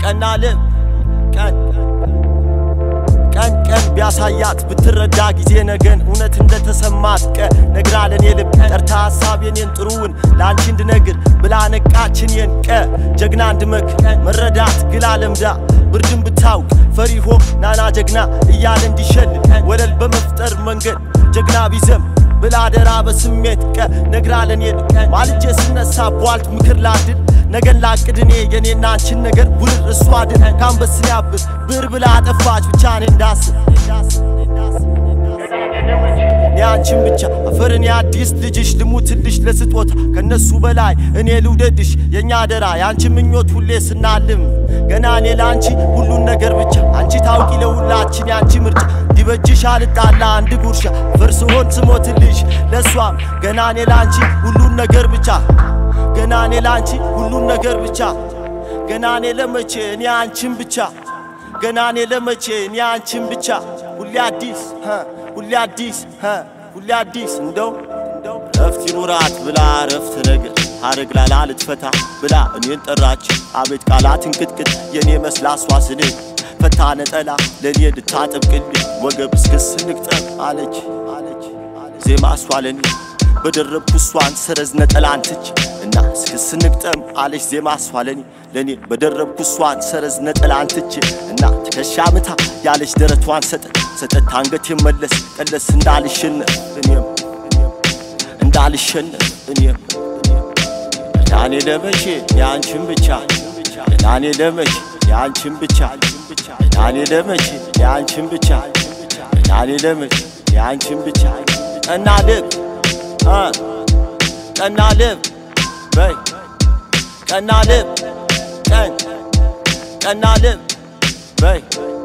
ቀና ልብ ቀን ቀን ቀን ቢያሳያት ብትረዳ ጊዜ ነገን እውነት እንደተሰማት ቀ ነግራ ለኔ ልብ ጠርታ ሀሳብ የኔን ጥሩውን ለአንቺ እንድነግር ብላ ነቃችን የን ቀ ጀግና እንድመክ መረዳት ግላ ለምዳ ብርድን ብታውቅ ፈሪሆ ናና ጀግና እያለ እንዲሸል ወለል በመፍጠር መንገድ ጀግና ቢዘም ብላ አደራ በስሜት ቀ ነግራ ለኔ ማልጄ ስነሳ ቧልት ምክር ላድል ነገን ላቅድ እኔ የኔና አንቺን ነገር ውርር እሷ ድል ካንበስን ያብር ብር ብላ አጠፋች ብቻ እኔ እንዳስብ እኔ አንቺን ብቻ አፈርን የአዲስ ልጅሽ ልሙትልሽ ለስጦታ ከነሱ በላይ እኔ ልውደድሽ የእኛ አደራ የአንቺ ምኞት ሁሌ ስናልም ገና እኔ ለአንቺ ሁሉን ነገር ብቻ አንቺ ታውቂ ለሁላችን የአንቺ ምርጫ እንዲበጅሽ አልጣላ አንድ ጉርሻ ፍርስ ሆን ስሞትልሽ ለእሷም ገና እኔ ለአንቺ ሁሉን ነገር ብቻ ገና እኔ ለአንቺ ሁሉን ነገር ብቻ ገና እኔ ለመቼ እኔ አንቺን ብቻ ገና እኔ ለመቼ እኔ አንቺን ብቻ ሁሌ አዲስ ሀ ሁሌ አዲስ ሀ ሁሌ አዲስ እንደው እንደው ረፍት ይኑራት ብላ ረፍት ነገር ሀረግ ላላ ልትፈታ ብላ እኔን ጠራች አቤት ቃላት እንቅጥቅጥ የኔ መስላ እሷ ስንል ፈታ ነጠላ ለእኔ ልታጠብቅልኝ ወገብ እስክስ ንቅጠብ አለች አለች ዜማ እሷ ለኔ በደረብኩ እሷን ሰረዝ ነጠላን ትች እና እስክስ ንቅጠም አለች ዜማ እሷ ለኔ ለኔ በደረብኩ እሷን ሰረዝ ነጠላን ትች እና ትከሻ ምታ ያለች ደረቷን ሰጠት ሰጠት አንገት መለስ ቀለስ እንዳልሸነፍ እኔም እኔም እንዳልሸነፍ እኔም ናኔ ለመቼ የአንቺን ብቻ ናኔ ለመቼ የአንቺን ብቻ ናኔ ለመቼ የአንቺን ብቻ ናኔ ለመቼ የአንቺን ብቻ ቀና ልብ እ ቀና ልብ በይ ቀና ልብ ቀን ቀና ልብ በይ